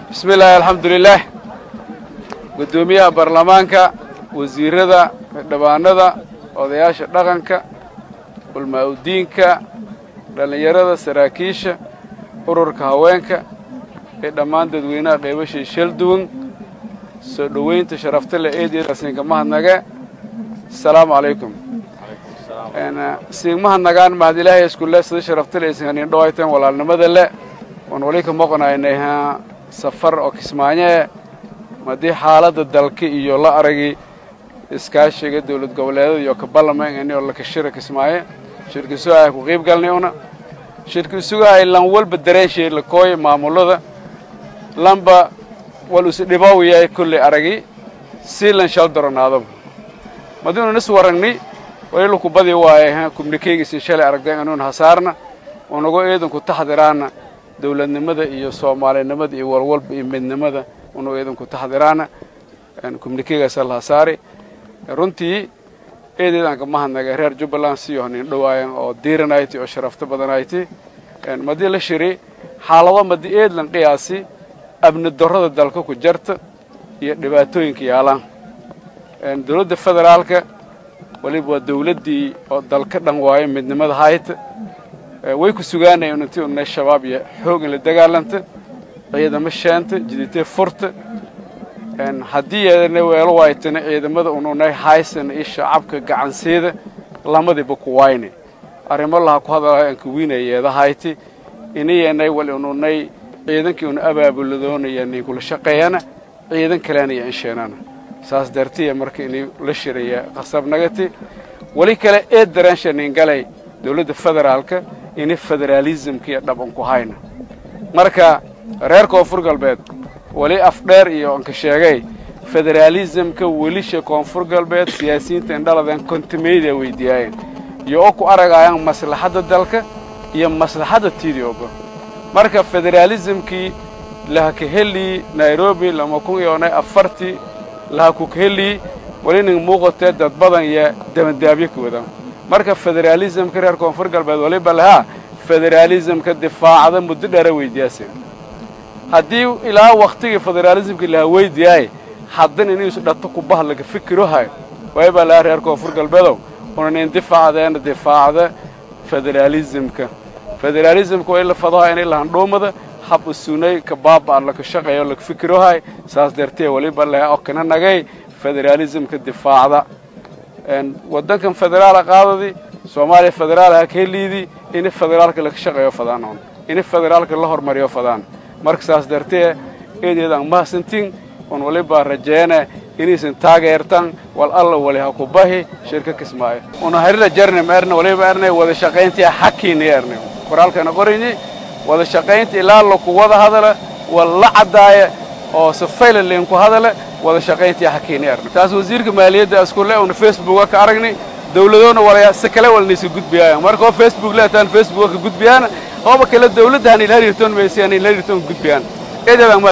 bismi illaahi alxamdulilaah guddoomiyaha baarlamaanka wasiirada xildhibaanada odayaasha dhaqanka ulmaa-udiinka dhallinyarada saraakiisha ururka haweenka ee dhammaan dadweynaha qaybashay shal duwan soo dhoweynta sharafta leh eedeedaasinka mahadnage asalaamu calaykum siin mahadnagaan mahad ilaahay iskule sida sharafta le isinkanin dhawayteen walaalnimada le waan wali ka moqonaynay safar oo kismaanyee madii xaaladda dalka iyo la aragi iskaashiga dawlad goboleedada iyo ka ballaman oo lakashira kismaaye shirki sugahay ku qiib galnay una shirki sugahay lan walba dareenshay lakooya maamulada lanba wal isdhibow yahay kolley aragi si lan shal daronaadaba madiinu nis waragni wali laku badi waaye kumnikeygiisin shalay aragdeen inuun hasaarna unago eedanku taxdiraana dawladnimada iyo soomaalinimada iyo walwalba iyo midnimada unago eedanku taxdiraana kumnikeygaasa la hasaari runtii eedeedaan ka mahadnagay reer jubbaland siyo nin dhawaayan oo diiranayti oo sharafto badanayti madii la shiri xaalado madi eedlan qiyaasi abni darrada dalka ku jarta iyo dhibaatooyinka yaalaan dawladda federaalka waliba waa dawladdii oo dalka dhan waayo midnimada hayta way ku sugaanayen intii unay shabaab iyo xoog in la dagaalanta ciidamo sheenta jiditee furta haddii yeedana weelo waaytana ciidamada un unay haysana iyo shacabka gacanseeda lamadiiba ku wayne arrimo laha ku hadalahay aan kuwiinayeeda hayti inayanay wal in unay ciidankii una abaabuladoonaya nin kula shaqeeyana ciidan kalena iyo insheenana saas dartiya marka inay la shiraya qasabnagati weli kale ee daraansha nin galay dawladda federaalka inay federaalismkiiyo dhaban ku hayna marka reer koonfur galbeed weli afdheer iyo anka sheegay federaalismka welisha koonfur galbeed siyaasiyiinta indhaladan kontimayda weydiiyaayeen iyo oo ku aragayaan maslaxadda dalka iyo maslaxadda tidioba marka federaalismkii laha ka helii nairobi lama kun iyo onay afartii laha ku ka helii weli nin muuqatee dad badan iyo dabandaabyo ka wadaan marka federaalismka reer koonfur galbeed waliba lahaa federaalismka difaacda muddo dheera weydiyaase haddii ilaa waktigii federaalismka laha weydiyaay haddana inuusu dhato kubah laga fikirohay waybaa lahaa reer koonfur galbeedow una nin difaacdeena difaacda federaalismka federaalismka waa in la fadaha inay lahandhuumada hab usunay ka baaba'an laka shaqeeyo laga fikirohay saas dartee waliba laha oo kana nagay federaalismka difaacda waddankan federaala qaadadii soomaaliya federaal ha ka heliidii in federaalka laga shaqeeyo fadaan on in federaalka la hormariyo fadaan marka saas dartee eedeedaan mahadsantiin un waliba rajeene inaysan taageertan wal alla wali ha ku bahi shirka kismaayo una harila jarnim erne waliba erne wada shaqayntii xakiini erne qoraalkana qorini wada shaqaynta ilaa laku wada hadala wal la caddaaya oo safayla linku hadala wada shaqayntii xakiini erne taas wasiirka maaliyadda iskule una facebooka ka aragnay dawladoona walaya si kale walnaysa gudbiyaayan marka oo facebook leetaan facebooka ka gudbiyaana ooba kale dawladda hanil hariirtoon maysi hanil hariirtoon gudbiyaan eedeedaan